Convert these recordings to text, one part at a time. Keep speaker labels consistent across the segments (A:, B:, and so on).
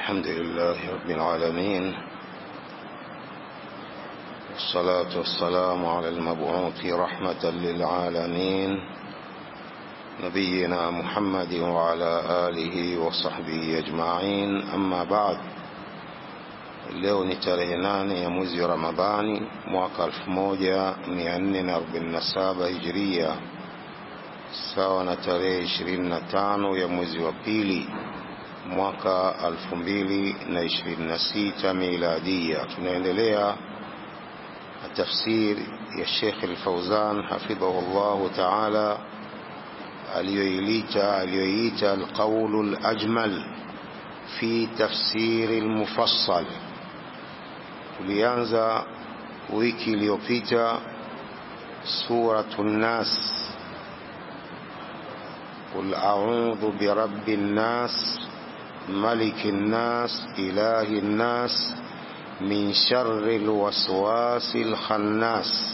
A: الحمد لله رب العالمين والصلاة والسلام على المبعوث رحمة للعالمين نبينا محمد وعلى آله وصحبه أجمعين أما بعد leo ni tarehe nane ya mwezi wa ramadhani mwaka 1447 hijiria sawa na tarehe 25 ya mwezi wa pili mwaka 2026 miladia tunaendelea na tafsiri ya Sheikh Al-Fauzan hafidhahu Allah ta'ala aliyoilita aliyoita al-qawl al-ajmal fi tafsir al-mufassal tulianza wiki iliyopita suratun nas قل أعوذ برب الناس ملك الناس إله الناس من شر الوسواس الخناس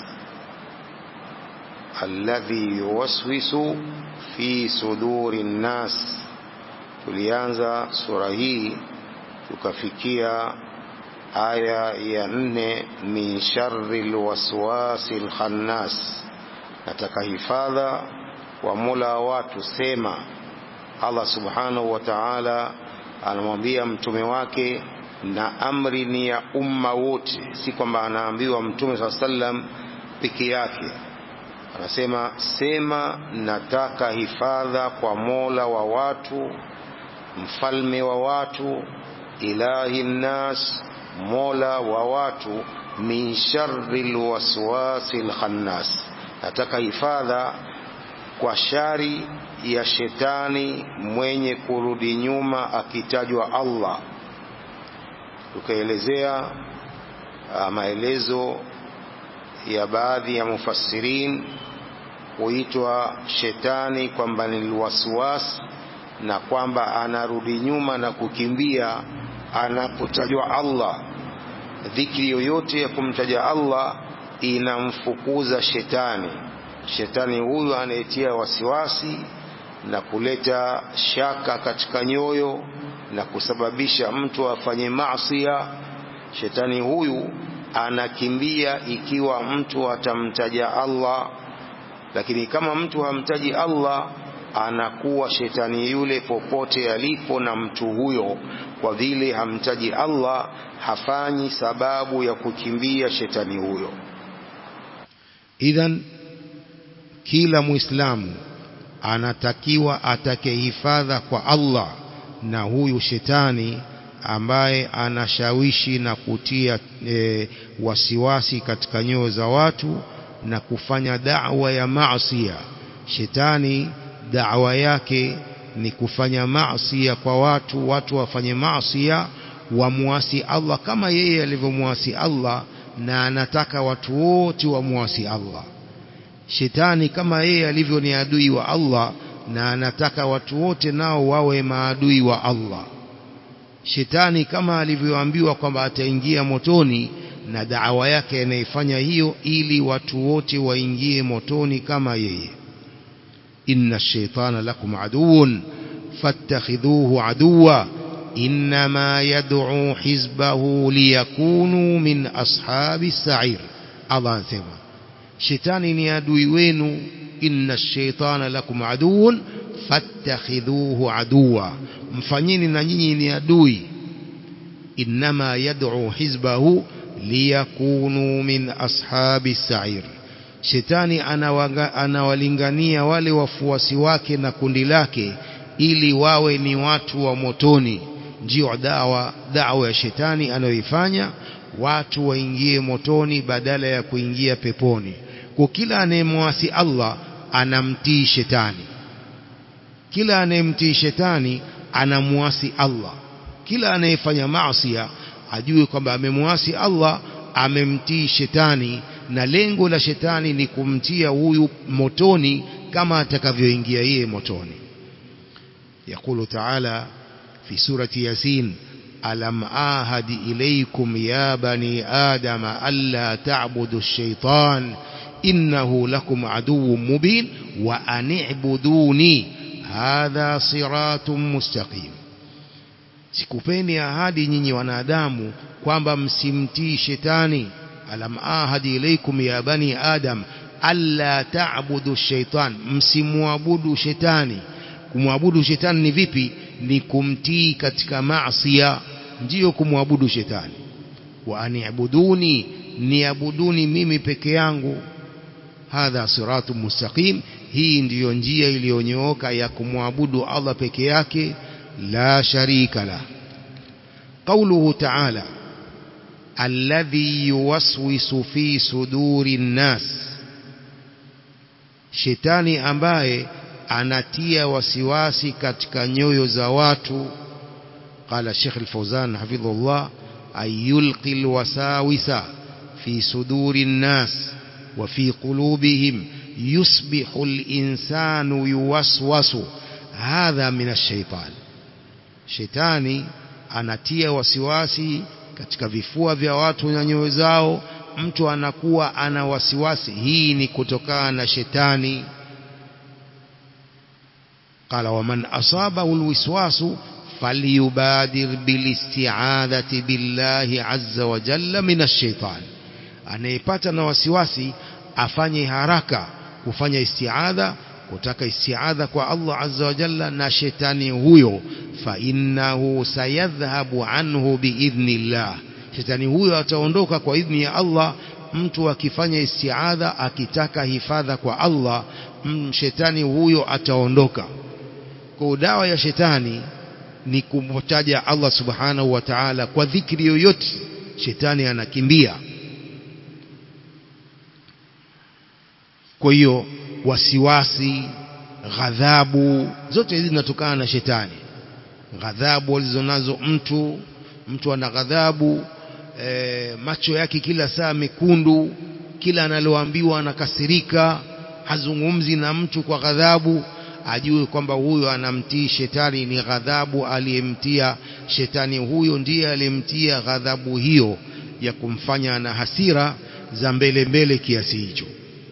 A: الذي يوسوس في صدور الناس tulianza sura hii tukafikia aya ya nne min sharri lwaswasi lkhannas nataka hifadha wa mola wa watu sema allah subhanahu wa taala anamwambia mtume wake na amri ni ya umma wote si kwamba anaambiwa mtume saa sallam peke yake anasema sema nataka hifadha kwa mola wa watu mfalme wa watu ilahi nnas mola wa watu min sharri lwaswasi lkhannas nataka hifadha kwa shari ya shetani mwenye kurudi nyuma akitajwa Allah tukaelezea maelezo ya baadhi ya mufassirin kuitwa shetani kwamba ni lwaswas na kwamba anarudi nyuma na kukimbia anapotajwa Allah dhikri yoyote ya kumtaja Allah inamfukuza shetani shetani huyu anayetia wasiwasi na kuleta shaka katika nyoyo na kusababisha mtu afanye maasiya shetani huyu anakimbia ikiwa mtu atamtaja Allah lakini kama mtu hamtaji Allah anakuwa shetani yule popote alipo na mtu huyo kwa vile hamtaji Allah hafanyi sababu ya kukimbia shetani huyo
B: idhan kila muislamu anatakiwa atake hifadha kwa Allah na huyu shetani ambaye anashawishi na kutia e, wasiwasi katika nyoyo za watu na kufanya da'wa ya maasiya shetani da'wa yake ni kufanya maasiya kwa watu watu wafanye maasiya wamuasi Allah kama yeye alivyomuasi Allah na anataka watu wote wamuasi Allah shetani kama yeye alivyo ni adui wa Allah na anataka watu wote nao wawe maadui wa Allah shetani kama alivyoambiwa kwamba ataingia motoni na daawa yake anaifanya hiyo ili watu wote waingie motoni kama yeye inna shaitana lakum aduun fattakhidhuhu aduwa inma yad'u hizbahu liyakunu min ashabi sa'ir Allah anasema shetani ni adui wenu inna shaitana lakum aduun fattakhidhuhu aduwa mfanyeni na nyinyi ni adui inma yad'u hizbahu liyakunu min ashabi sa'ir shetani anawalingania wale wafuasi wake na kundi lake ili wawe ni watu wa motoni ndio dawa dawa ya shetani anayoifanya watu waingie motoni badala ya kuingia peponi kwa kila anayemwasi Allah anamtii shetani kila anayemtii shetani anamwasi Allah kila anayefanya maasi ajue kwamba amemwasi Allah amemtii shetani na lengo la shetani ni kumtia huyu motoni kama atakavyoingia yeye motoni يقول تعالى في سورة ياسين ألم آهد إليكم يا بني آدم ألا تعبدوا الشيطان إنه لكم عدو مبين وأن اعبدوني هذا صراط مستقيم sikupeni ahadi nyinyi wanadamu kwamba msimtii shetani alam ahadi ilaikum ya bani adam alla ta'budu shaitan msimwabudu shetani kumwabudu shetani ni vipi ni kumtii katika maasiya ndiyo kumwabudu shetani wa aniabuduni niabuduni mimi peke yangu hadha siratu mustaqim hii ndiyo njia iliyonyooka ya kumwabudu Allah peke yake la sharika la قوله تعالى الذي يوسوس في صدور الناس shetani ambaye anatia wasiwasi katika nyoyo za watu قال الشيخ الفوزان حفظه الله أن يلقي الوساوس في صدور الناس وفي قلوبهم يصبح الإنسان يوسوس هذا من الشيطان shetani anatia wasiwasi katika vifua vya watu na nyoyo zao mtu anakuwa ana wasiwasi hii ni kutokana na shetani قال ومن أصابه الوسواس فليبادر بالاستعاذة بالله عز وجل من الشيطان anayepata na wasiwasi afanye haraka kufanya istiadha kutaka istiadha kwa Allah azza wa jalla na shetani huyo fa innahu sayadhhabu anhu biidhnillah shetani huyo ataondoka kwa idhni ya Allah mtu akifanya istiadha akitaka hifadha kwa Allah shetani huyo ataondoka kwa dawa ya shetani ni kumtaja Allah subhanahu wa ta'ala kwa dhikri yoyote shetani anakimbia kwa hiyo wasiwasi ghadhabu zote hizi zinatokana na shetani ghadhabu alizonazo mtu mtu ana ghadhabu e, macho yake kila saa mekundu kila analoambiwa anakasirika hazungumzi na mtu kwa ghadhabu ajue kwamba huyo anamtii shetani ni ghadhabu aliyemtia shetani huyo ndiye aliyemtia ghadhabu hiyo ya kumfanya na hasira za mbele mbele kiasi hicho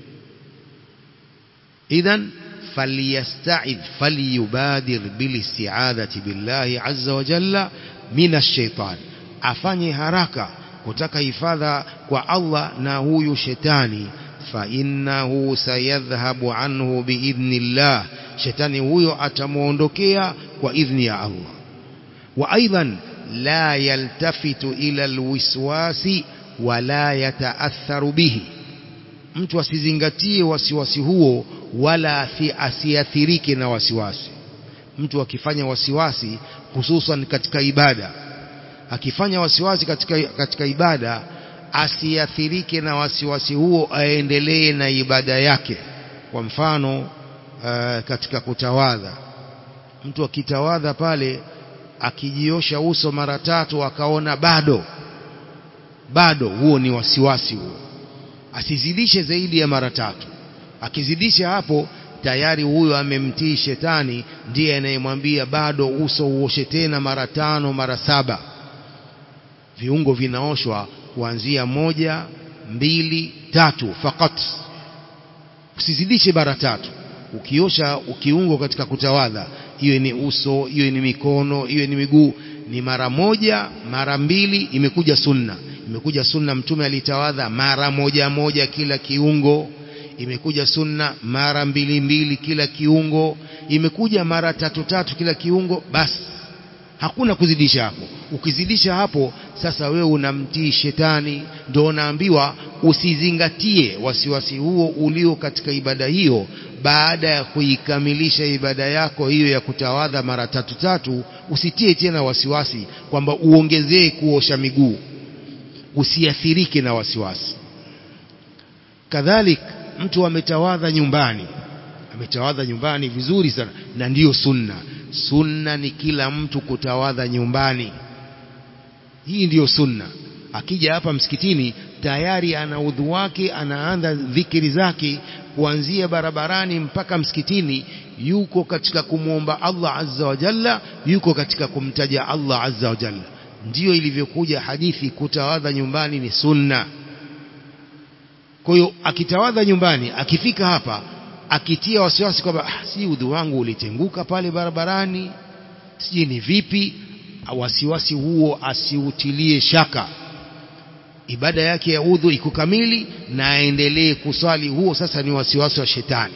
B: idhan فليستعذ فليبادر بالاستعاذة بالله عز وجل من الشيطان afanye haraka kutaka hifadha kwa Allah na huyu shetani fa innahu sayadhhabu anhu biidhnillah shetani huyo atamuondokea kwa idhni ya Allah wa aidan la yaltafitu ila alwiswasi wala yataatharu bihi mtu asizingatie wasiwasi huo wala asiathirike na wasiwasi mtu akifanya wasiwasi hususan katika ibada akifanya wasiwasi katika, katika ibada asiathirike na wasiwasi huo aendelee na ibada yake kwa mfano uh, katika kutawadha mtu akitawadha pale akijiosha uso mara tatu akaona bado bado huo ni wasiwasi huo asizidishe zaidi ya mara tatu akizidisha hapo tayari huyo amemtii shetani ndiye anayemwambia bado uso uoshe tena mara tano mara saba viungo vinaoshwa kuanzia moja mbili tatu fakat usizidishe mara tatu ukiosha ukiungo katika kutawadha iwe ni uso iwe ni mikono iwe ni miguu ni mara moja mara mbili imekuja sunna imekuja sunna mtume alitawadha mara moja moja kila kiungo imekuja sunna mara mbili mbili kila kiungo imekuja mara tatu tatu kila kiungo basi hakuna kuzidisha hapo ukizidisha hapo sasa wewe unamtii shetani ndio unaambiwa usizingatie wasiwasi huo ulio katika ibada hiyo baada ya kuikamilisha ibada yako hiyo ya kutawadha mara tatu tatu usitie tena wasiwasi kwamba uongezee kuosha miguu usiathirike na wasiwasi kadhalik mtu ametawadha nyumbani ametawadha nyumbani vizuri sana na ndiyo sunna sunna ni kila mtu kutawadha nyumbani hii ndiyo sunna akija hapa msikitini tayari ana udhu wake anaanza dhikiri zake kuanzia barabarani mpaka msikitini yuko katika kumwomba Allah azza wa jalla yuko katika kumtaja Allah azza wa jalla ndiyo ilivyokuja hadithi kutawadha nyumbani ni sunna kwa hiyo akitawadha nyumbani akifika hapa akitia wasiwasi kwamba ah, si udhu wangu ulitenguka pale barabarani sijui ni vipi wasiwasi huo asiutilie shaka ibada yake ya udhu iko kamili na aendelee kusali huo sasa ni wasiwasi wa shetani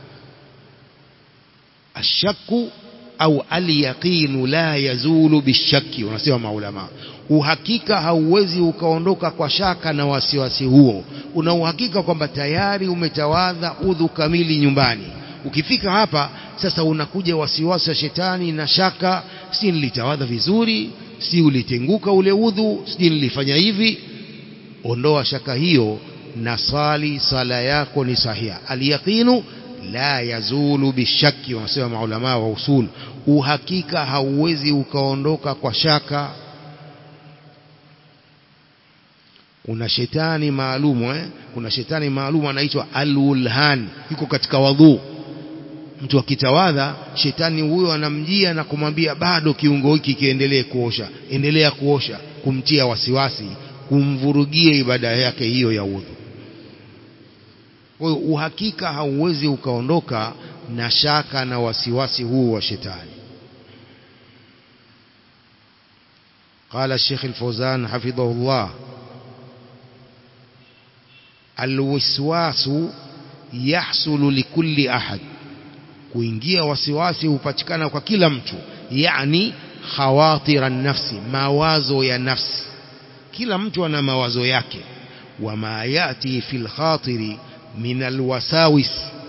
B: ashaku au alyaqinu la yazulu bishaki wanasema maulama uhakika hauwezi ukaondoka kwa shaka na wasiwasi huo una uhakika kwamba tayari umetawadha udhu kamili nyumbani ukifika hapa sasa unakuja wasiwasi wa shetani na shaka si nilitawadha vizuri si ulitenguka ule udhu si nilifanya hivi ondoa shaka hiyo na sali sala yako ni sahiha alyaqinu la yazulu bishaki wanasema maulama wa usul uhakika hauwezi ukaondoka kwa shaka kuna shetani maalumu eh? kuna shetani maalumu anaitwa alulhan yuko katika wadhu mtu akitawadha shetani huyo anamjia na kumwambia bado kiungo hiki kiendelee kuosha endelea kuosha kumtia wasiwasi kumvurugia ibada yake hiyo ya udhu kwa hiyo uhakika hauwezi ukaondoka na shaka na wasiwasi huu wa shetani قال الشيخ الفوزان حفظه الله الوسواس يحصل لكل أحد kuingia wasiwasi hupatikana kwa kila mtu yani khawatira nafsi mawazo ya nafsi kila mtu ana mawazo yake wama yati fil khatiri min alwasawis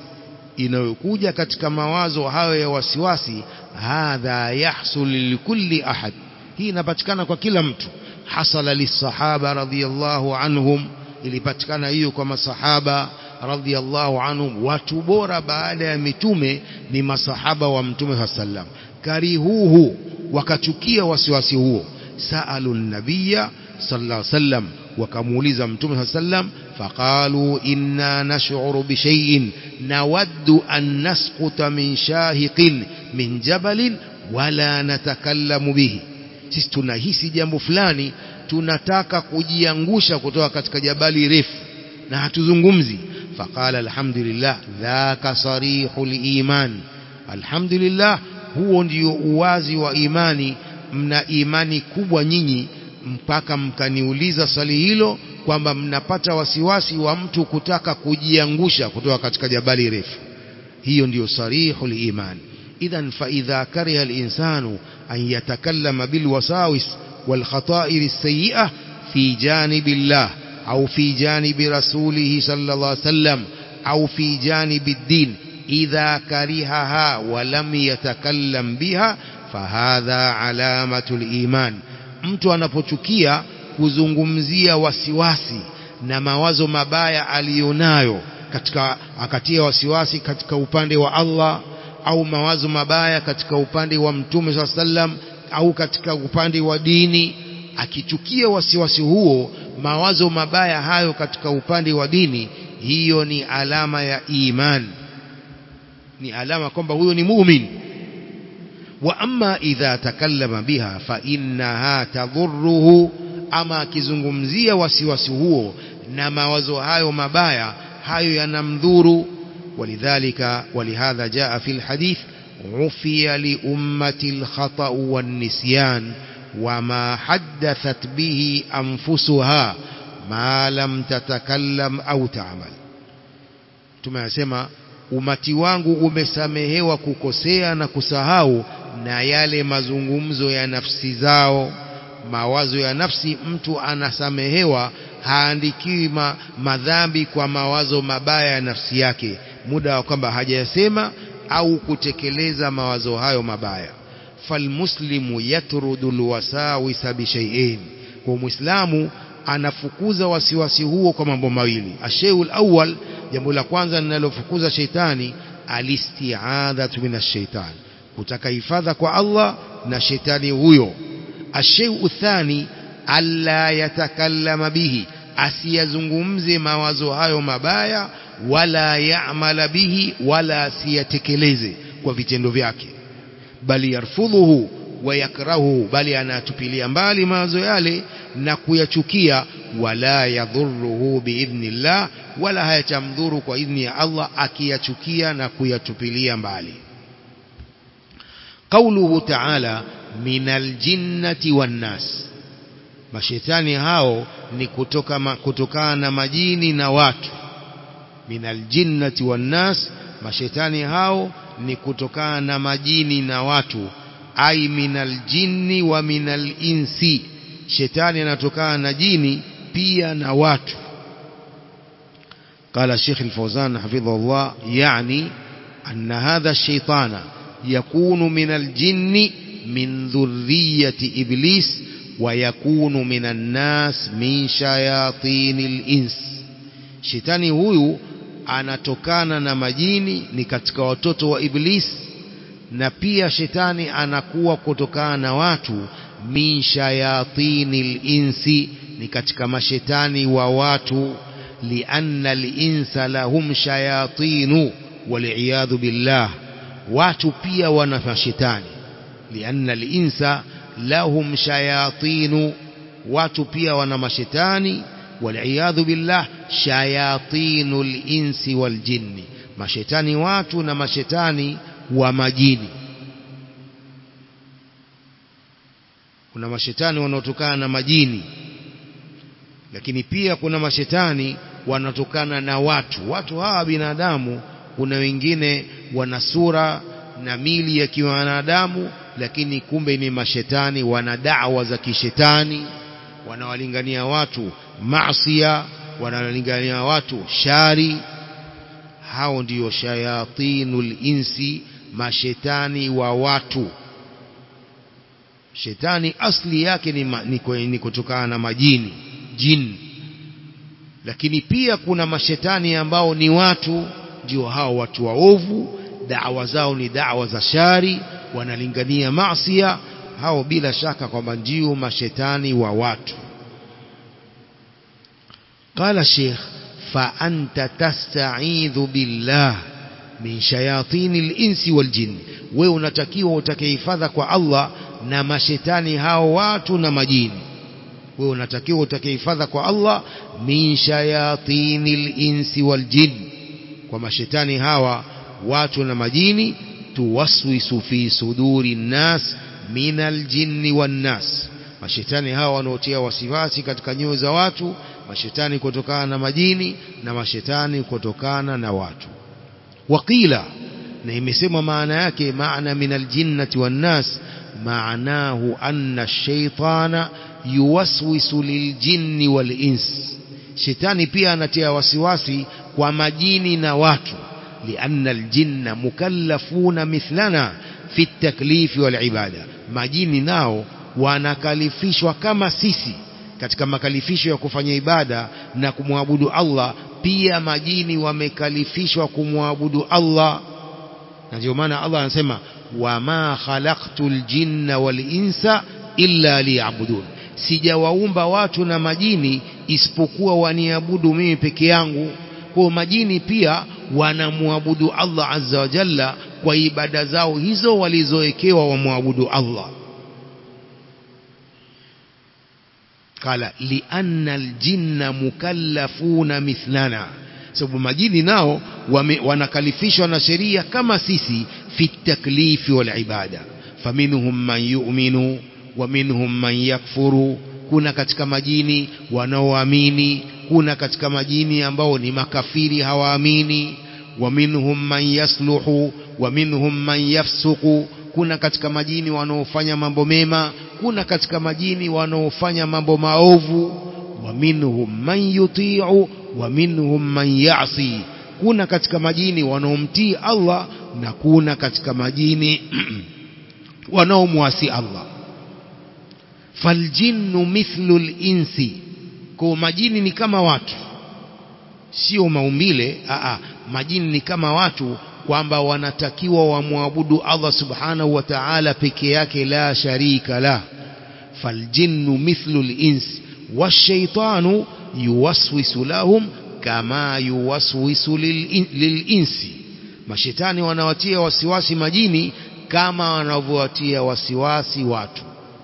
B: inayokuja katika mawazo hayo ya wasiwasi hadha yahsul likulli ahad hii inapatikana kwa kila mtu hasala lisahaba radhiyallahu anhum ilipatikana hiyo kwa masahaba radhiyallahu anhum watu bora baada ya mitume ni masahaba wa mtume sallam karihuhu wakachukia wasiwasi huo saalu nabiyya sallallahu alaihi wasallam wakamuuliza mtume sallam faqalu inna nash'uru bi shay'in nawaddu an nasquta min shahiqin min jabalin wala natakallamu bihi sisi tunahisi jambo fulani tunataka kujiangusha kutoka katika jabali refu na hatuzungumzi faqala alhamdulillah dhaka sarihul iman alhamdulillah huo ndio uwazi wa imani mna imani kubwa nyinyi mpaka mkaniuliza swali hilo kwamba mnapata wasiwasi wa mtu kutaka kujiangusha kutoka katika jabali refu hiyo ndiyo sarihul iman idhan fa idha kariha al-insanu an yatakallama bil wasawis wal khata'ir as-sayyi'ah fi janibillah au fi janibi rasulih sallallahu alayhi wasallam au fi janibi ad-din idha karihaha wa lam yatakallam biha fahadha alamatul iman mtu anapochukia kuzungumzia wasiwasi na mawazo mabaya aliyonayo katika akatia wasiwasi katika upande wa Allah au mawazo mabaya katika upande wa mtume swalla sallam au katika upande wa dini akichukia wasiwasi huo mawazo mabaya hayo katika upande wa dini hiyo ni alama ya iman ni alama kwamba huyo ni muumini wa amma idha takallama biha fa innaha tadhurruhu ama akizungumzia wasiwasi huo na mawazo hayo mabaya hayo yanamdhuru ولذلك ولهذا جاء في الحديث عفي لأمة الخطأ والنسيان وما حدثت به أنفسها ما لم تتكلم أو تعمل tumesema umati wangu umesamehewa kukosea na kusahau na yale mazungumzo ya nafsi zao mawazo ya nafsi mtu anasamehewa haandikiwi ma, madhambi kwa mawazo mabaya ya nafsi yake muda wa kwamba hajayasema au kutekeleza mawazo hayo mabaya falmuslimu yatrudu alwasawisa bishai'ain kwa muislamu anafukuza wasiwasi huo kwa mambo mawili ashayul awwal jambo la kwanza linalofukuza sheitani alisti'adhatu minash shaitan kutaka hifadha kwa Allah na shetani huyo ashayu thani alla yatakallama bihi asiyazungumze mawazo hayo mabaya wala yaamala bihi wala asiyatekeleze kwa vitendo vyake bali yarfudhuhu wa yakrahuhu bali anatupilia mbali mawazo yale na kuyachukia wala yadhurruhu biidhnillah wala hayatamdhuru kwa idhni ya Allah akiyachukia na kuyatupilia mbali قوله تعالى minal jinnati wan nas mashetani hao ni kutoka ma, kutokana na majini na watu minal jinnati wan nas mashetani hao ni kutokana na majini na watu ai minal jinni wa minal insi shetani anatokana na jini pia na watu قال الشيخ الفوزان حفظه الله يعني أن هذا الشيطان يكون من الجن من ذرية إبليس ويكون من الناس من شياطين الإنس شيطاني huyu anatokana na majini ni katika watoto wa iblis na pia shetani anakuwa kutokana na watu min shayatinil insi ni katika mashetani wa watu lianna linsa lahum shayatinu waliyadhu billah watu pia wana mashetani lianna linsa lahum shayatinu watu pia wana mashetani waliyadhu billah shayatinu linsi waljinni mashetani watu na mashetani wa majini kuna mashetani wanaotokana na majini lakini pia kuna mashetani wanatokana na watu watu hawa binadamu kuna wengine wana sura na mili ya kiwanadamu lakini kumbe ni mashetani wana dawa za kishetani wanawalingania watu maasia wanawalingania watu shari hao ndiyo shayatinul insi mashetani wa watu shetani asli yake ni, ma, ni, ni kutokana na majini jini lakini pia kuna mashetani ambao ni watu ndio hao watu waovu dawa zao ni dawa za shari wanalingania maasia hao bila shaka kwamba ndio mashetani wa watu قال الشيخ فأنت تستعيذ بالله من شياطين الإنس والجن wewe unatakiwa utakehifadha kwa Allah na mashetani hao watu na majini wewe unatakiwa utakehifadha kwa Allah min shayatinil insi wal jin kwa mashetani hawa watu na majini tuwaswisu fi suduri nnas minal jinni wan nas mashetani hawa wanaotia wasiwasi katika nyoyo za watu mashetani kutokana na majini na mashetani kutokana na watu waqila na imesemwa maana yake maana minal jinnati wan nas maanahu anna ash-shaytana yuwaswisu liljinni wal ins shetani pia anatia wasiwasi kwa majini na watu lianna aljinna mukallafuna mithlana fi at-taklif wal ibada majini nao wanakalifishwa kama sisi katika makalifisho ya kufanya ibada na kumwabudu Allah pia majini wamekalifishwa kumwabudu Allah na ndio maana Allah anasema wama khalaqtul jinna wal insa illa liya'budun sijawaumba watu na majini isipokuwa waniabudu mimi peke yangu kwa majini pia wanamwabudu Allah azza wa jalla kwa ibada zao hizo walizowekewa wamwabudu Allah kala lianna aljinna mukallafuna mithlana sababu majini nao wame, wanakalifishwa na sheria kama sisi fi taklifi wal ibada faminhum man yu'minu wa minhum man yakfuru kuna katika majini wanaoamini kuna katika majini ambao ni makafiri hawaamini wa minhum man yasluhu wa minhum man yafsuku kuna katika majini wanaofanya mambo mema kuna katika majini wanaofanya mambo maovu wa minhum man yuti'u wa minhum man ya'si kuna katika majini wanaomtii Allah na kuna katika majini wanaomwasi Allah faljinnu mithlu linsi kwa majini ni kama watu sio maumbile aa majini ni kama watu kwamba wanatakiwa wamwabudu Allah subhanahu wa ta'ala peke yake la sharika la faljinnu mithlu linsi washaitanu yuwaswisu lahum kama yuwaswisu lilinsi mashetani wanawatia wasiwasi majini kama wanavyowatia wasiwasi watu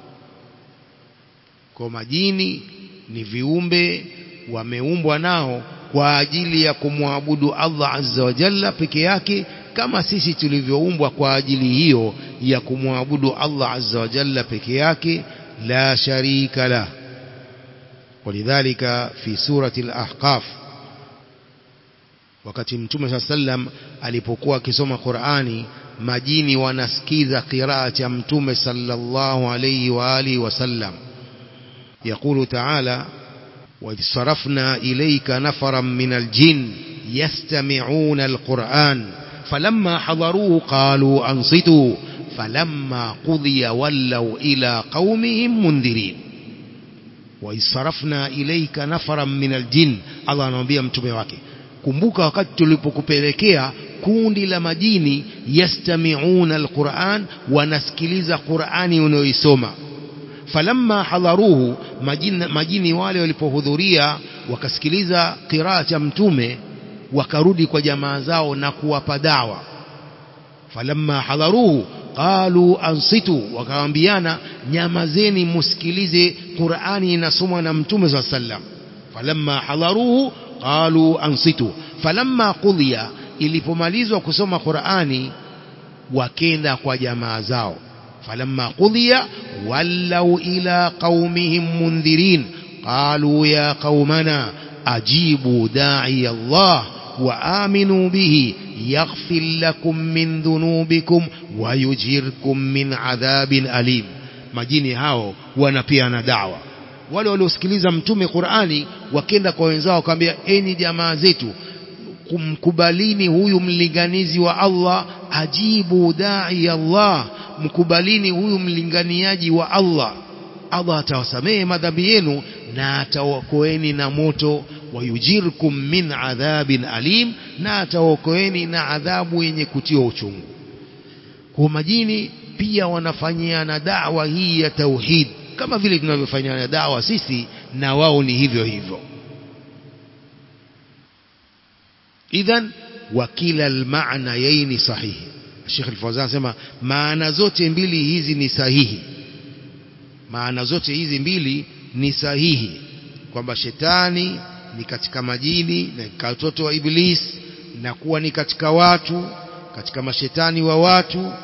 B: kwa majini ni viumbe wameumbwa nao kwa ajili ya kumwabudu Allah azza wa jalla peke yake kama sisi tulivyoumbwa kwa ajili hiyo ya kumwabudu Allah azza wa jalla peke yake la sharika lah ولذلك في سورة الأحقاف wakati mtume saa sallam alipokuwa akisoma Qur'ani majini wanasikiza qiraa cha mtume sallallahu alayhi wa alihi wasallam يقول تعالى وإذ صرفنا إليك نفرا من الجن يستمعون القرآن فلما حضروه قالوا أنصتوا فلما قضي ولوا إلى قومهم منذرين وإذ صرفنا إليك نفرا من الجن الله anamwambia mtume wake kumbuka wakati tulipokupelekea kundi la majini yastami'una alquran wanasikiliza qurani unayoisoma falamma hadharuhu majini, majini wale walipohudhuria wakasikiliza qiraa cha mtume wakarudi kwa jamaa zao na kuwapa dawa falamma hadharuhu qalu ansitu wakaambiana nyamazeni musikilize qurani inasomwa na mtume saa sallam falamma hadharuhu qalu ansitu falamma qudhiya ilipomalizwa kusoma qurani wakenda kwa jamaa zao falamma qudhiya wallau ila qaumihim mundhirin qalu ya qaumana ajibu da'i Allah wa aminu bihi yaghfir lakum min dhunubikum wa yujirkum min adhabin alim majini hao wanapeana dawa wale waliosikiliza mtume Qur'ani wakenda kwa wenzao wakamwambia enyi jamaa zetu kumkubalini huyu mlinganizi wa Allah ajibu da'i Allah mkubalini huyu mlinganiaji wa Allah Allah atawasamehe madhambi yenu na atawaokoeni na moto wayujirkum min adhabin alim na atawaokoeni na adhabu yenye kutiwa uchungu kwa majini pia wanafanyiana dawa hii ya tauhid kama vile tunavyofanyana dawa sisi na wao ni hivyo hivyo idhan wakila almaana yaini sahihi Sheikh Al-Fawzan anasema maana zote mbili hizi ni sahihi maana zote hizi mbili ni sahihi kwamba shetani ni katika majini na watoto wa iblis na kuwa ni katika watu katika mashetani wa watu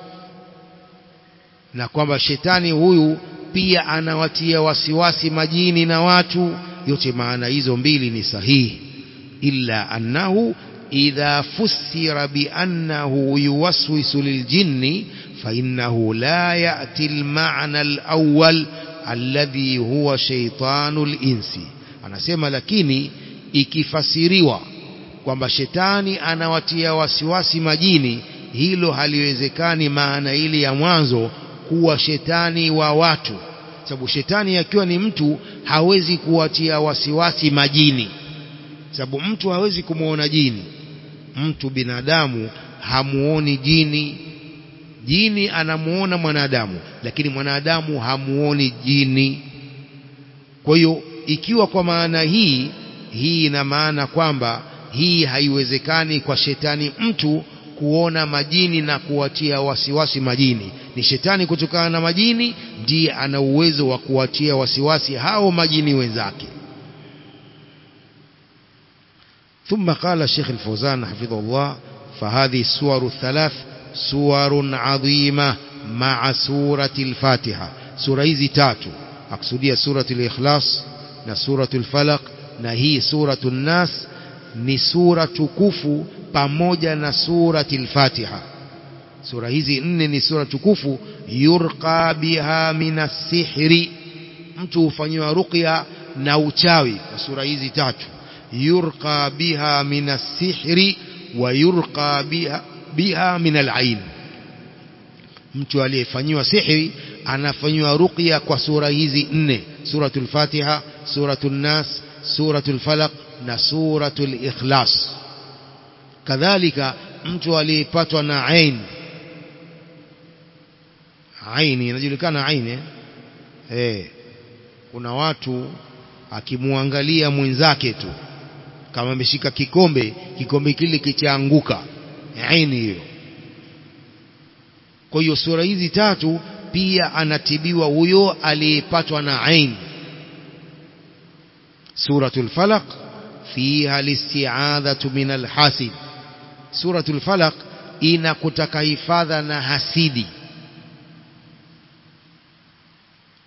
B: na kwamba shetani huyu pia anawatia wasiwasi majini na watu yote maana hizo mbili ni sahihi illa annahu idha fusira biannahu yuwaswisu liljinni فإنه لا يأتي المعنى الأول الذي هو شيطان الإنس anasema lakini ikifasiriwa kwamba shetani anawatia wasiwasi majini hilo haliwezekani maana ile ya mwanzo kuwa shetani wa watu sababu shetani akiwa ni mtu hawezi kuwatia wasiwasi majini sababu mtu hawezi kumwona jini mtu binadamu hamuoni jini jini anamuona mwanadamu lakini mwanadamu hamuoni jini kwa hiyo ikiwa kwa maana hii hii ina maana kwamba hii haiwezekani kwa shetani mtu kuona majini na kuwatia wasiwasi majini ni shetani kutokana na majini ndiye ana uwezo wa kuwatia wasiwasi hao majini wenzake ثم قال الشيخ الفوزان حفظه الله فهذه السور الثلاث سور عظيمة مع سورة الفاتحة سورة hizi tatu akusudia سورة الإخلاص na سورة الفلق na hii سورة الناس ni sura tukufu pamoja na surati al-Fatiha sura hizi nne ni sura tukufu yurqa biha minas sihri mtu hufanyiwa ruqya na uchawi kwa sura hizi tatu yurqa biha minas sihri wa yurqa biha biha minal ain mtu aliyefanyiwa sihri anafanyiwa ruqya kwa sura hizi nne suratul Fatiha suratul Nas suratul Falaq na suratul Ikhlas kadhalika mtu aliyepatwa na ain aini inajulikana aini eh? Eh, kuna watu akimwangalia mwenzake tu kama ameshika kikombe kikombe kile kichaanguka aini hiyo kwa hiyo sura hizi tatu pia anatibiwa huyo aliyepatwa na ain suratul falaq fiha listi'adhatu min alhasid suratul falaq inakutaka hifadha na hasidi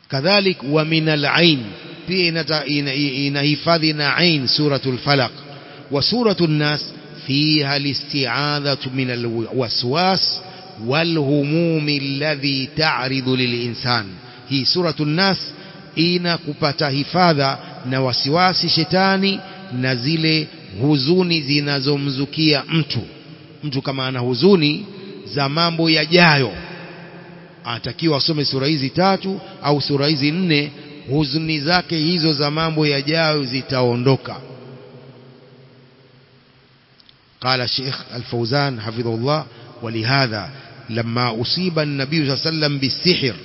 B: kadhalik wa min al-ain pia inahifadhi na ain suratul falaq wa suratul nas fiha al-isti'adhatu min al-waswas والهموم الذي تعرض للإنسان hii suratul nas ina kupata hifadha na wasiwasi shetani na zile huzuni zinazomzukia mtu mtu kama ana huzuni za mambo yajayo anatakiwa asome sura hizi tatu au sura hizi nne huzuni zake hizo za mambo yajayo zitaondoka قال الشيخ الفوزان حفظه الله ولهذا لما أصيب النبي صلى الله عليه وسلم بالسحر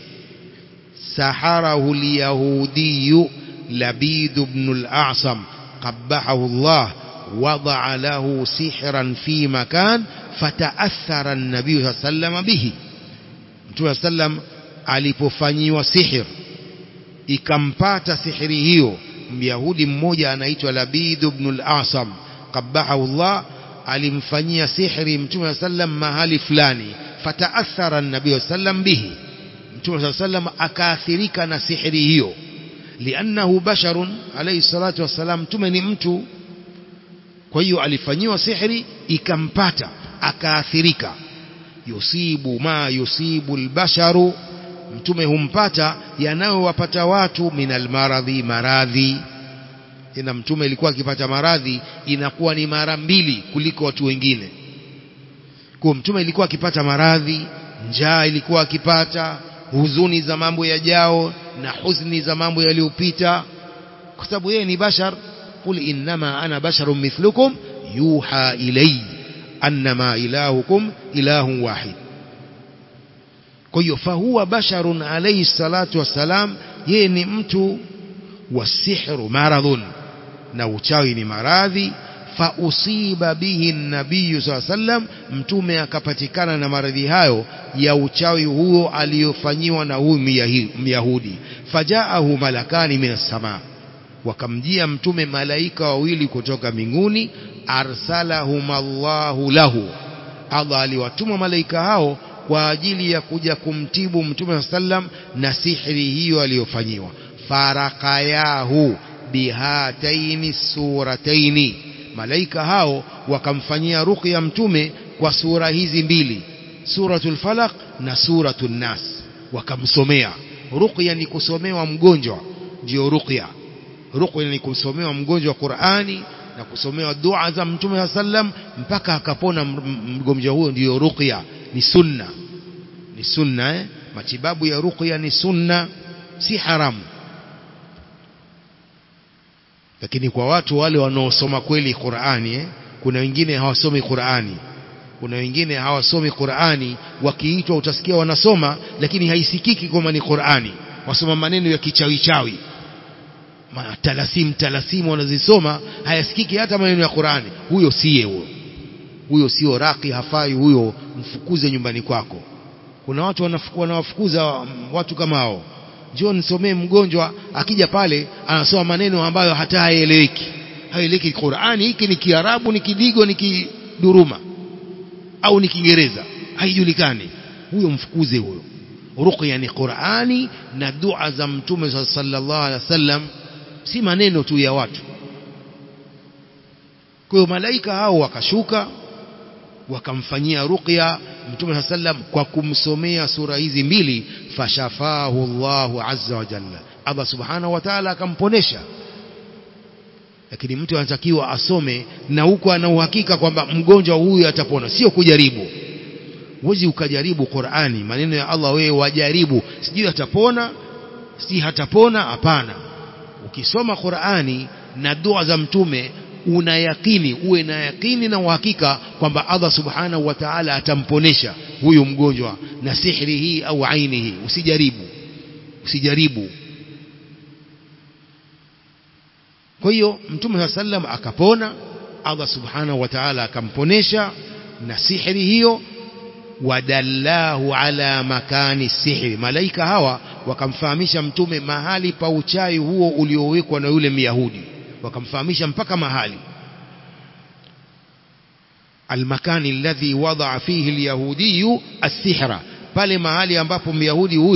B: سحره اليهودي لبيد بن الأعصم قبحه الله وضع له سحرا في مكان فتأثر النبي صلى الله عليه وسلم به Mtume sallam alipofanyiwa sihir ikampata sihiri hiyo Myahudi mmoja anaitwa Labid ibn al-Asam qabahahu Allah alimfanyia sihiri Mtume sallam mahali fulani fataathara an-nabiy sallam bihi Mtume sallam akaathirika na sihiri hiyo liannahu basharun alayhi salatu wassalam Mtume ni mtu kwa hiyo alifanyiwa sihiri ikampata akaathirika yusibu ma yusibu albasharu mtume humpata yanayowapata watu minal maradhi maradhi tena mtume ilikuwa akipata maradhi inakuwa ni mara mbili kuliko watu wengine kwa mtume ilikuwa akipata maradhi njaa ilikuwa akipata huzuni za mambo yajao na huzuni za mambo yaliyopita kwa sababu yeye ni bashar qul innama ana basharun mithlukum yuha ilayya annama ilahukum ilahun wahid kwa hiyo fahuwa basharun alayhi salatu wassalam yeye ni mtu wasihru maradhun na uchawi ni maradhi fausiba bihi nabiyu saa sallam mtume akapatikana na maradhi hayo ya uchawi huo aliyofanyiwa na huyu myahudi fajaahu malakani minas samaa wakamjia mtume malaika wawili kutoka mbinguni arsalahum Allahu lahu Allah aliwatuma malaika hao kwa ajili ya kuja kumtibu mtume sallam na sihri hiyo aliyofanyiwa farakayahu bihataini surataini malaika hao wakamfanyia ruqya mtume kwa sura hizi mbili suratul falaq na suratul nas wakamsomea ruqya ni kusomewa mgonjwa ndio ruqya ruqya ni kusomewa mgonjwa Qur'ani na kusomewa dua za mtume sallam mpaka akapona mgonjwa huyo ndiyo ruqya ni sunna ni sunna eh? matibabu ya ruqya ni sunna si haramu lakini kwa watu wale wanaosoma kweli Qur'ani eh? kuna wengine hawasomi Qur'ani kuna wengine hawasomi Qur'ani wakiitwa utasikia wanasoma lakini haisikiki kama ni Qur'ani wasoma maneno ya kichawi chawi talasimu talasimu wanazisoma hayasikiki hata maneno ya Qur'ani huyo siye huyo huyo sio raki hafai huyo mfukuze nyumbani kwako kuna watu wanawafukuza watu kama hao njoo nisomee mgonjwa akija pale anasoma maneno ambayo hata haeleweki haeleweki Qur'ani hiki ni Kiarabu ni Kidigo ni Kiduruma au ni Kiingereza haijulikani huyo mfukuze huyo ruqya ni Qur'ani na dua za mtume sallallahu alaihi wasallam si maneno tu ya watu kwa hiyo malaika hao wakashuka wakamfanyia ruqya mtume sallam kwa kumsomea sura hizi mbili fashafahu Allahu azza wa jalla Allah subhanahu wa ta'ala akamponesha lakini mtu anatakiwa asome na huko ana uhakika kwamba mgonjwa huyu atapona sio kujaribu huwezi ukajaribu Qur'ani maneno ya Allah wewe wajaribu sijui atapona si hatapona hapana ukisoma Qur'ani na dua za mtume una yakini uwe na yakini na uhakika kwamba Allah subhanahu wa ta'ala atamponesha huyu mgonjwa na sihri hii au aini hii usijaribu usijaribu kwa hiyo mtume sallam akapona Allah subhanahu wa ta'ala akamponesha na sihri hiyo wadallahu ala makani sihri malaika hawa wakamfahamisha mtume mahali pa uchawi huo uliowekwa na yule myahudi wakamfahamisha mpaka mahali almakani alladhi wadaa fihi alyahudiyu as-sihra pale mahali ambapo myahudi huyo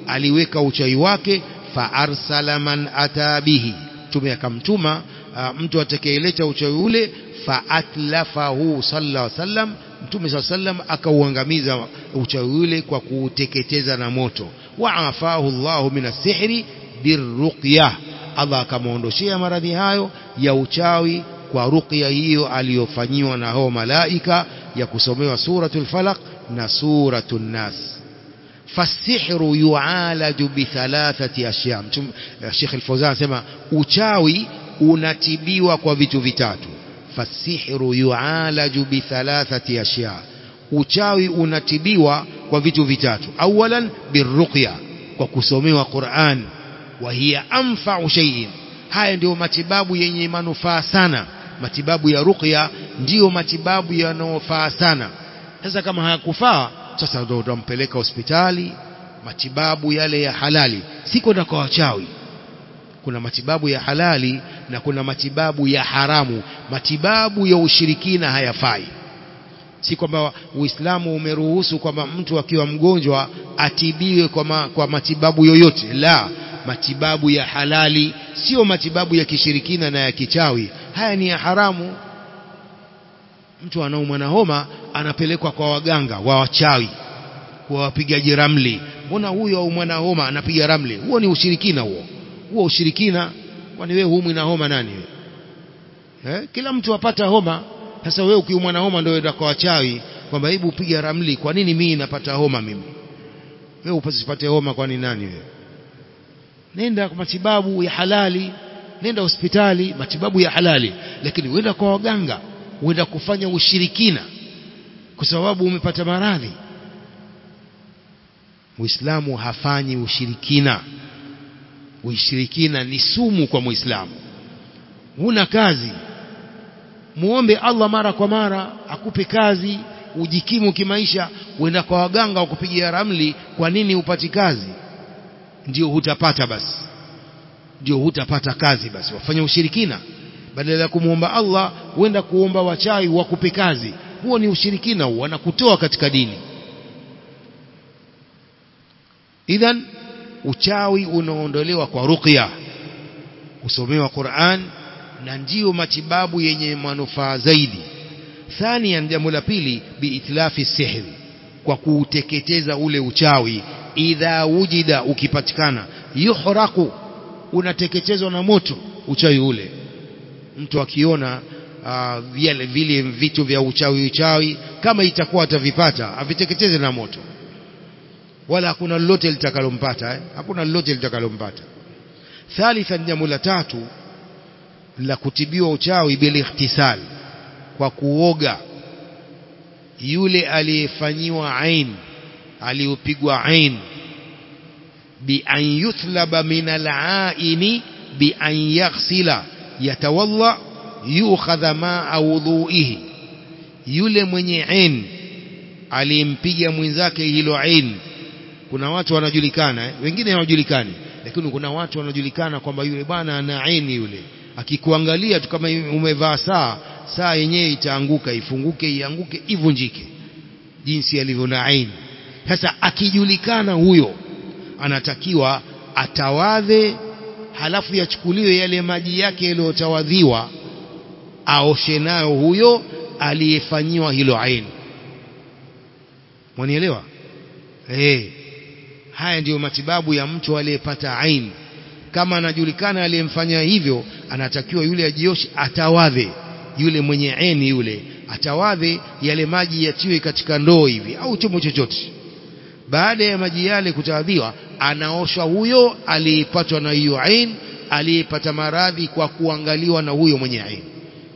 B: aliweka uchawi wake fa arsala man ata bihi mtume akamtuma uh, mtu atakayeleta uchawi ule fa atlafahu sallallahu alaihi wasallam mtume sallallahu alaihi wasallam akauangamiza uchawi ule kwa kuuteketeza na moto wa afahu Allahu min as-sihri birruqya Allah akamwondoshea maradhi hayo ya uchawi kwa ruqya hiyo aliyofanyiwa na hao malaika ya kusomewa suratul falaq na suratul nas fasihru yualaju bithalathati ashya Sheikh Al-Fawzan anasema uchawi unatibiwa kwa vitu vitatu fasihru yualaju bithalathati ashya uchawi unatibiwa kwa vitu vitatu awalan birruqya kwa kusomewa Qur'an wa hiya anfa'u shay'in haya ndio matibabu yenye manufaa sana matibabu ya ruqya ndiyo matibabu yanayofaa sana sasa kama hayakufaa sasa ndio utampeleka hospitali matibabu yale ya halali si kwenda kwa wachawi kuna matibabu ya halali na kuna matibabu ya haramu matibabu ya ushirikina hayafai si kwamba Uislamu umeruhusu kwamba mtu akiwa mgonjwa atibiwe kwa, ma, kwa matibabu yoyote la matibabu ya halali sio matibabu ya kishirikina na ya kichawi haya ni ya haramu mtu anaumwa na homa anapelekwa kwa waganga wa wachawi kwa wapigaji ramli mbona huyo aumwa na homa anapiga ramli huo ni ushirikina huo huo ushirikina kwani wewe huumwi na homa nani wewe eh? kila mtu apata homa sasa wewe ukiumwa na homa ndio uenda kwa wachawi kwamba hebu piga ramli kwa nini mimi napata homa mimi wewe upasipate homa kwani nani wewe nenda kwa matibabu ya halali nenda hospitali matibabu ya halali lakini uenda kwa waganga uenda kufanya ushirikina kwa sababu umepata maradhi Muislamu hafanyi ushirikina ushirikina ni sumu kwa Muislamu huna kazi muombe Allah mara kwa mara akupe kazi ujikimu kimaisha uenda kwa waganga wakupigia ramli kwa nini upati kazi ndio hutapata basi ndio hutapata kazi basi wafanye ushirikina badala ya kumwomba Allah huenda kuomba wachawi wakupe kazi huo ni ushirikina huo wanakutoa katika dini idhan uchawi unaondolewa kwa ruqya kusomewa Qur'an na ndiyo matibabu yenye manufaa zaidi thania jambo la pili biitlafi sihri kwa kuuteketeza ule uchawi idha wujida ukipatikana yuhraku unateketezwa na moto uchawi ule mtu akiona uh, vile vile vitu vya uchawi uchawi kama itakuwa atavipata aviteketeze na moto wala hakuna lolote litakalompata eh? hakuna lolote litakalompata thalithan jambo la tatu la kutibiwa uchawi bil ikhtisal kwa kuoga yule aliyefanyiwa ain aliyopigwa ain bi an yuthlaba min al-aini bi an yaghsila yatawalla yukhadha ma wudhuihi yule mwenye ain aliyempiga mwenzake hilo ain kuna watu wanajulikana eh? wengine hawajulikani lakini kuna watu wanajulikana kwamba yule bwana ana aini yule akikuangalia tu kama umevaa saa saa yenyewe itaanguka ifunguke ianguke ivunjike jinsi alivyo na aini sasa akijulikana huyo anatakiwa atawadhe halafu yachukuliwe yale maji yake yaliyotawadhiwa aoshe nayo huyo aliyefanyiwa hilo aini mwanielewa eh haya ndiyo matibabu ya mtu aliyepata aini kama anajulikana aliyemfanya hivyo anatakiwa yule ajioshe atawadhe yule mwenye aini yule atawadhe yale maji yatiwe katika ndoo hivi au chombo chochote baada ya maji yale kutawadhiwa anaoshwa huyo aliyepatwa na hiyo ain aliyepata maradhi kwa kuangaliwa na huyo mwenye ain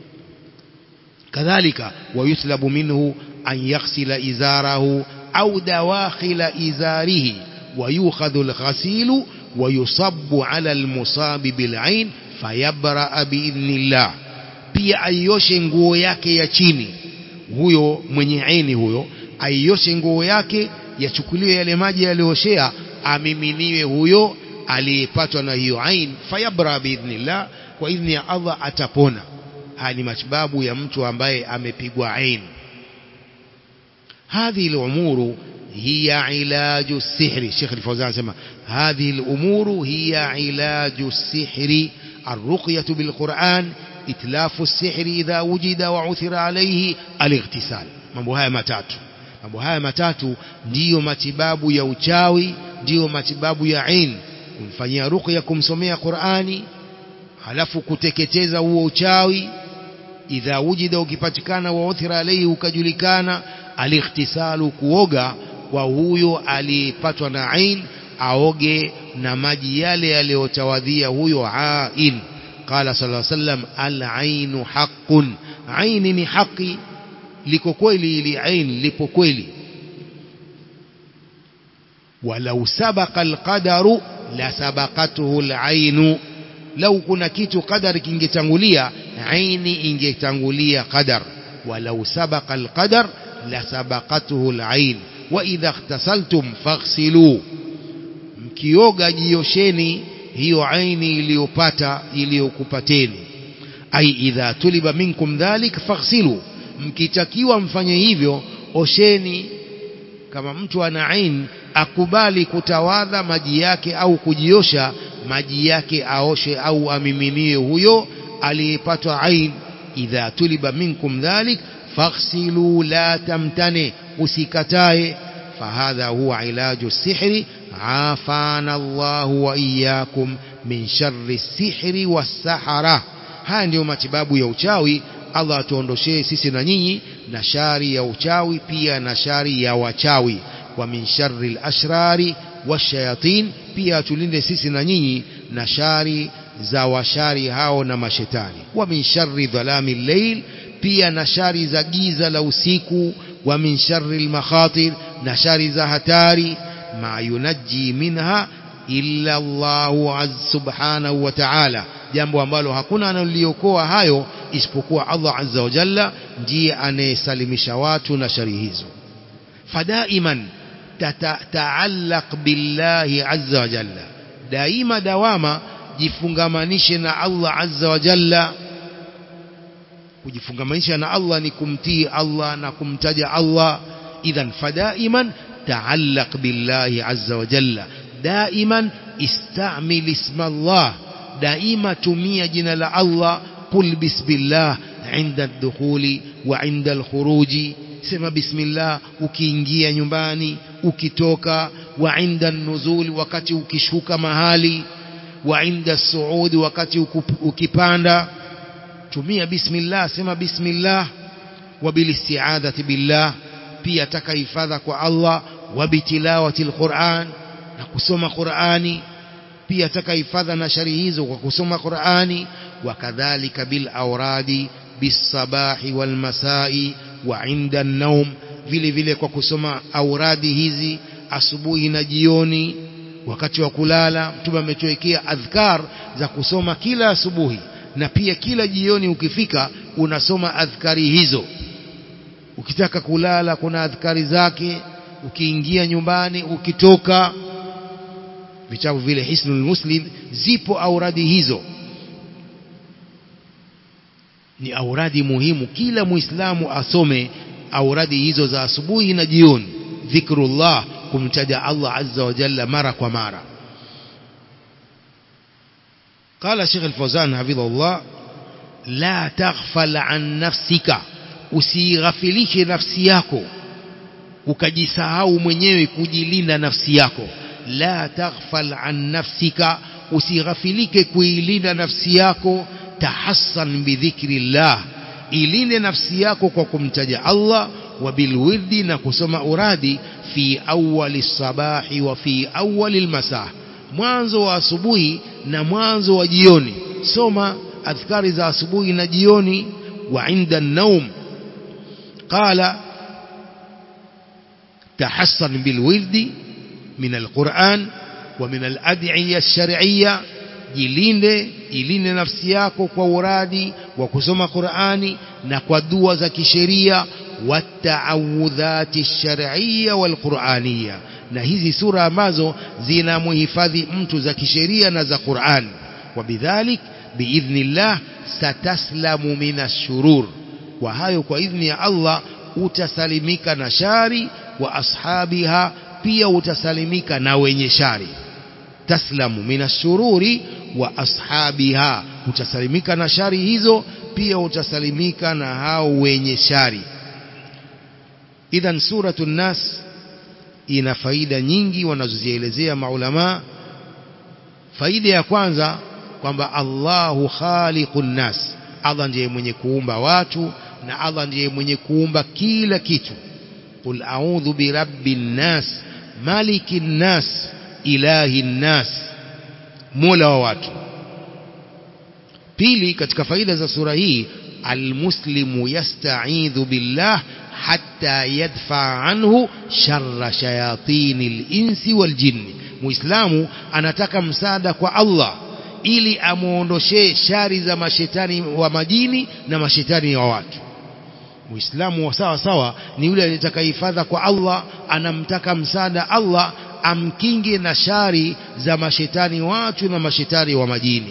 B: kadhalika wayuthlabu minhu an yaghsila izarahu au dawakhila izarihi wayukhadhu alghasilu ويصب على المصاب بالعين فيبرأ بإذن الله pia aioshe nguo yake ya chini huyo mwenye aini huyo aioshe nguo yake yachukuliwe yale maji yaliyooshea amiminiwe huyo aliyepatwa na hiyo ain fayabra biidhnillah kwa idhni ya Allah atapona haya ni matibabu ya mtu ambaye amepigwa ain hadhi al-umuru هي علاج السحر الشيخ الفوزان سمى هذه الأمور هي علاج السحر الرقية بالقرآن إتلاف السحر إذا وجد وعثر عليه الاغتسال mambo haya matatu mambo haya matatu ndiyo matibabu ya uchawi ndiyo matibabu ya ain kumfanyia ruqya kumsomea Qur'ani halafu kuteketeza huo uchawi idha wujida ukipatikana wa uthira alayhi ukajulikana alightisalu kuoga kwa huyo aliyepatwa na ain aoge na maji yale yaliyotawadhia huyo ain qala sallallahu alayhi wasallam al-ainu haqqun aini ni haki liko kweli ili ain lipo kweli walau sabaqa alqadaru la sabaqatuhu alainu lau kuna kitu qadar kingetangulia aini ingetangulia qadar walau sabaqa alqadar la sabaqatuhu alain wa idha ightasaltum faghsilu mkioga jiosheni hiyo aini iliyopata iliyokupateni ai idha tuliba minkum dhalik faghsilu mkitakiwa mfanye hivyo osheni kama mtu ana ain akubali kutawadha maji yake au kujiosha maji yake aoshe au amiminie huyo aliyepatwa ain idha tuliba minkum dhalik faghsilu la tamtane usikatae fahadha huwa ilaju sihri afana Allah wa iyyakum min sharri sihri was-sahara haya ndiyo matibabu ya uchawi Allah atuondoshee sisi na nyinyi na shari ya uchawi pia na shari ya wachawi wa min sharri al-ashrari washayatin pia tulinde sisi na nyinyi na shari za washari hao na mashetani wa min sharri dhalami al-layl pia na shari za giza la usiku wa min sharri al-makhatir na shari za hatari ma yunajji minha illa Allah az subhanahu wa ta'ala jambo ambalo hakuna analiokoa hayo isipokuwa Allah azza wa jalla ndiye anayesalimisha watu na shari hizo fadaiman tataallaq billahi azza wa jalla daima dawama jifungamanishe na Allah azza wa jalla kujifungamanisha na Allah ni kumtii Allah na kumtaja Allah idhan fadaiman taallaq billahi azza wa jalla daiman istamil isma Allah daima tumia jina la Allah qul bismillah inda ad-dukhuli wa inda al-khuruji sema bismillah ukiingia nyumbani ukitoka wa inda an-nuzuli wakati ukishuka mahali wa inda as-suudi wakati ukipanda tumia bismillah sema bismillah wa bil isti'adati billah pia taka hifadha kwa Allah wa bitilawati al-Qur'an na kusoma Qur'ani pia taka hifadha na shari hizo kwa kusoma Qur'ani wakadhalika bil awradi bisabahi wal masai wa inda an-nawm vile vile kwa kusoma auradi hizi asubuhi na jioni wakati wa kulala mtume ametuwekea adhkar za kusoma kila asubuhi na pia kila jioni ukifika unasoma adhkari hizo ukitaka kulala kuna adhkari zake ukiingia nyumbani ukitoka vitabu vile hisnul muslim zipo auradi hizo ni auradi muhimu kila muislamu asome auradi hizo za asubuhi na jioni dhikrullah kumtaja Allah azza wa jalla mara kwa mara قال شيخ الفوزان حفظه الله لا تغفل عن نفسك usighafilishe nafsi yako ukajisahau mwenyewe kujilinda nafsi yako la taghfal an nafsika usighafilike kuilinda nafsi yako tahassan bidhikrillah ilinde nafsi yako kwa kumtaja Allah wa bilwirdi na kusoma uradi fi awwali sabahi wa fi awwali almasah mwanzo wa asubuhi na mwanzo wa jioni soma adhkari za asubuhi na jioni wa inda an-naum qala tahassan bilwirdi من القرآن ومن الأدعية الشرعية jilinde ilinde nafsi yako kwa uradi wa kusoma Qur'ani na kwa dua za kisheria wataawudhati shar'iyya wal qur'aniyya na hizi sura ambazo zinamhifadhi mtu za kisheria na za Qur'an wabidhalik biidhnillah sataslamu minash shurur kwa hayo kwa idhni ya Allah utasalimika na shari wa ashabiha pia utasalimika na wenye shari taslamu minashururi wa ashabiha utasalimika na shari hizo pia utasalimika na hao wenye shari idhan suratu nas ina faida nyingi wanazozielezea maulama faida ya kwanza kwamba Allahu khaliqun nas Allah ndiye mwenye kuumba watu na Allah ndiye mwenye kuumba kila kitu qul a'udhu birabbin nas malikin nas ilahin nas mola wa watu pili katika faida za sura hii almuslimu yasta'idhu billah hatta yadfa anhu sharra shayatinil insi wal jinni muislamu anataka msaada kwa Allah ili amuondoshee shari za mashetani wa majini na mashetani wa watu muislamu wa sawa sawa ni yule anayetaka hifadha kwa Allah anamtaka msaada Allah amkinge na shari za mashetani watu na mashetani wa majini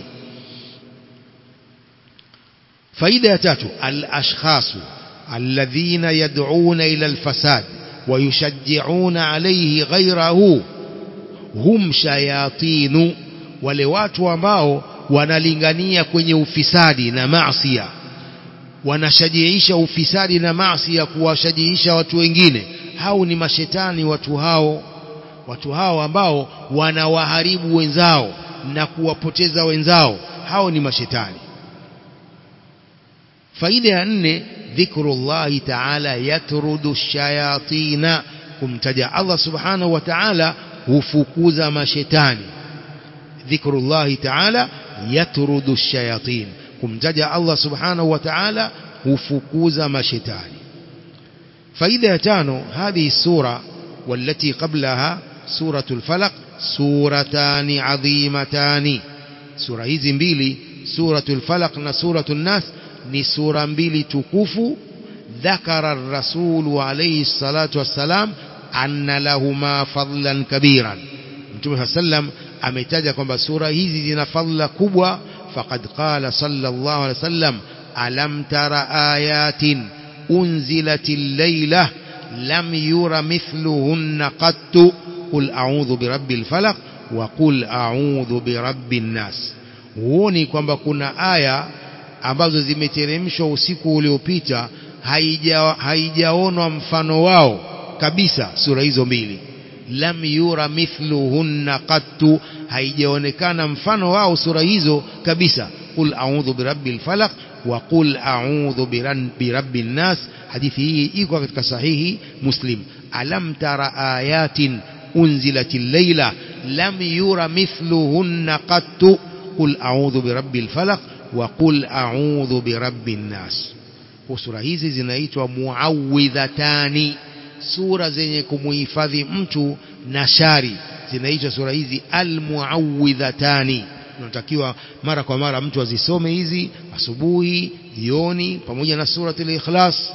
B: faida ya tatu al-ashkhasu alladhina yad'una ila al-fasad wa yushajji'una alayhi ghayrahu hum shayatinu wale watu ambao wanalingania kwenye ufisadi na maasiya wanashajiisha ufisadi na maasiya kuwashajiisha watu wengine hao ni mashetani watu hao watu hao ambao wanawaharibu wenzao na kuwapoteza wenzao hao ni mashetani faida ya nne dhikrullahi ta'ala yatrudu shayatina kumtaja Allah subhanahu wa ta'ala hufukuza mashetani dhikrullahi ta'ala yatrudu shayatin kumtaja Allah subhanahu wa ta'ala hufukuza mashetani faida ya tano hadhihi sura والتي قبلها سورة الفلق سورتان عظيمتان سورة hizi mbili سورة الفلق na سورة الناس ni sura mbili tukufu ذكر الرسول عليه الصلاة والسلام أن لهما فضلا كبيرا Mtume sallam ametaja kwamba sura hizi zina fadhila kubwa faqad qala sallallahu alaihi wasallam alam tara ayatin unzilatil laylah lam yura mithluhunna qattu qul a'udhu birabbil falaq wa qul a'udhu birabbin nas huoni kwamba kuna aya ambazo zimeteremshwa usiku uliopita haijaonwa mfano wao kabisa sura hizo mbili lam yura mithluhunna qattu haijaonekana mfano wao sura hizo kabisa qul a'udhu birabbil falaq wa qul a'udhu birabbin nas hadithi hii iko katika sahihi muslim alam tara ayatin unzilatil layla lam yura mithluhunna qattu qul a'udhu birabbil falaq wa qul a'udhu birabbin nas sura hizi zinaitwa muawwidhatani sura zenye kumuhifadhi mtu na shari zinaitwa sura hizi almuawwidhatani unatakiwa mara kwa mara mtu azisome hizi asubuhi jioni pamoja na suratul ikhlas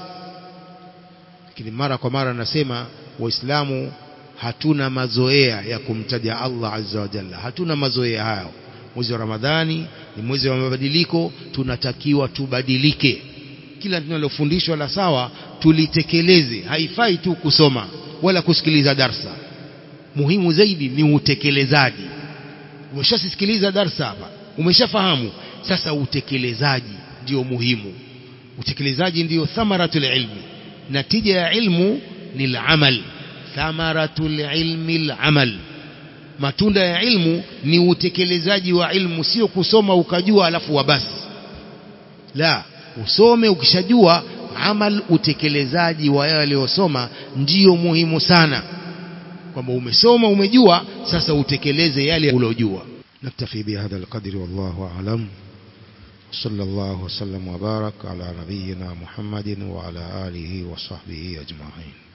B: lakini mara kwa mara nasema waislamu hatuna mazoea ya kumtaja Allah azza wa jalla hatuna mazoea hayo mwezi wa ramadhani ni mwezi wa mabadiliko tunatakiwa tubadilike kila tunalofundishwa la sawa tulitekeleze haifai tu kusoma wala kusikiliza darsa muhimu zaidi ni utekelezaji umeshasikiliza darsa hapa umeshafahamu sasa utekelezaji ndio muhimu utekelezaji ndio thamaratul ilmi natija ya ilmu ni al-amal thamaratul ilmi al-amal matunda ya ilmu ni utekelezaji wa ilmu sio kusoma ukajua alafu wabasi la usome ukishajua amal utekelezaji wa yale aliyosoma ndiyo muhimu sana kwamba umesoma umejua sasa utekeleze yale uliojua
A: نكتفي بهذا القدر والله أعلم صلى الله وسلم وبارك على نبينا محمد وعلى آله وصحبه أجمعين